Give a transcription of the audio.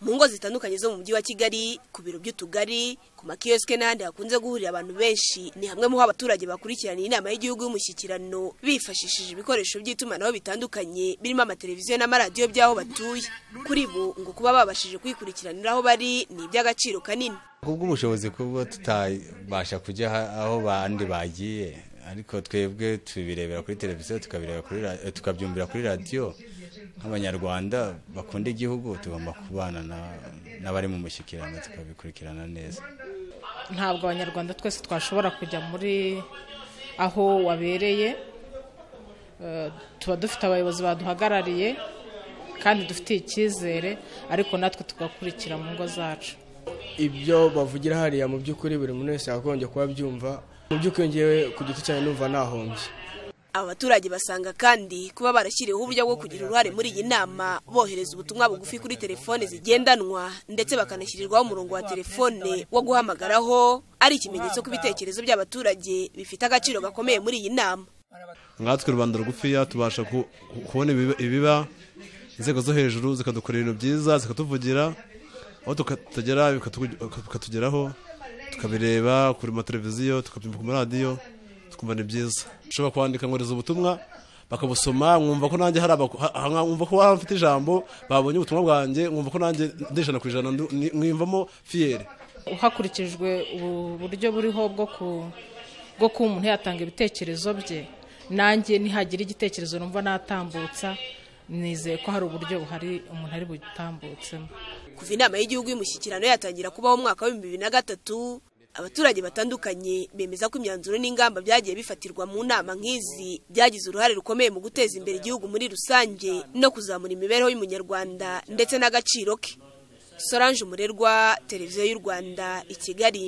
mu ngo zitandukanye zo mu mujyi wa kigali ku biro by'utugari ku makiyosike n'ahandi hakunze guhurira abantu benshi ni hamwe mu ho abaturage bakurikiraniye inama y'igihugu y'umushyikirano bifashishije ibikoresho by'itumanaho bitandukanye birimo amateleviziyo n'amaradiyo by'aho batuye kuri bo ngo kuba babashije kwikurikiranira aho bari ni iby'agaciro kanini kubwo ubushobozi kubwo tutabasha kujya aho bandi bagiye ariko twebwe tubirebera kuri televiziyo tukabyumvira kuri radiyo nk'abanyarwanda bakunda igihugu tugomba kubana n'abari mu mushyikirano tukabikurikirana neza ntabwo abanyarwanda twese twashobora kujya muri aho wabereye tuba dufite abayobozi baduhagarariye kandi dufitiye icyizere ariko natwe tugakurikira mu ngo zacu ibyo bavugira hariya mu by'ukuri buri muntu wese yagombye kuba abyumva mu by'ukuri ngewe ku giti cyane numva nahombye aba baturage basanga kandi kuba barashyiriweho uburyo bwo kugira uruhare muri iyi nama bohereza ubutumwa bugufi kuri telefone zigendanwa ndetse bakanashyirirwaho umurongo wa telefone wo guhamagaraho ari ikimenyetso ko ibitekerezo by'abaturage bifite agaciro gakomeye muri iyi nama nkatwe rubanda rugufiya tubasha kubona ibiba inzego zo hejuru zikadukorera ibintu byiza zikatuvugira aho tukatugera bikatugeraho tukabireba kuri mateleviziyo tukabyumva ku maradiyo tukumva ni byiza ushobora kwandika nkoreza ubutumwa bakabusoma mwumva ko nanjye hari mwumva ko waba mfite ijambo babonye ubutumwa bwanjye mwumva ko nanjye ndijana ku ijana mwimvamo fiyeri hakurikijwe uburyo buriho bwo kuba umuntu yatanga ibitekerezo bye nanjye nihagira igitekerezo numva natambutsa nizeye ko hari uburyo buhari umuntu ari butambutsemo kuva inama y'igihugu y'umushyikirano yatangira kubaho umwaka w'ibihumbi bibiri na gatatu abaturage batandukanye bemeza ko imyanzuro n'ingamba byagiye bifatirwa mu nama nk'izi byagize uruhare rukomeye mu guteza imbere igihugu muri rusange no kuzamura imibereho y'umunyarwanda ndetse n'agaciro ke solange umurerwa televiziyo y'u rwanda i kigali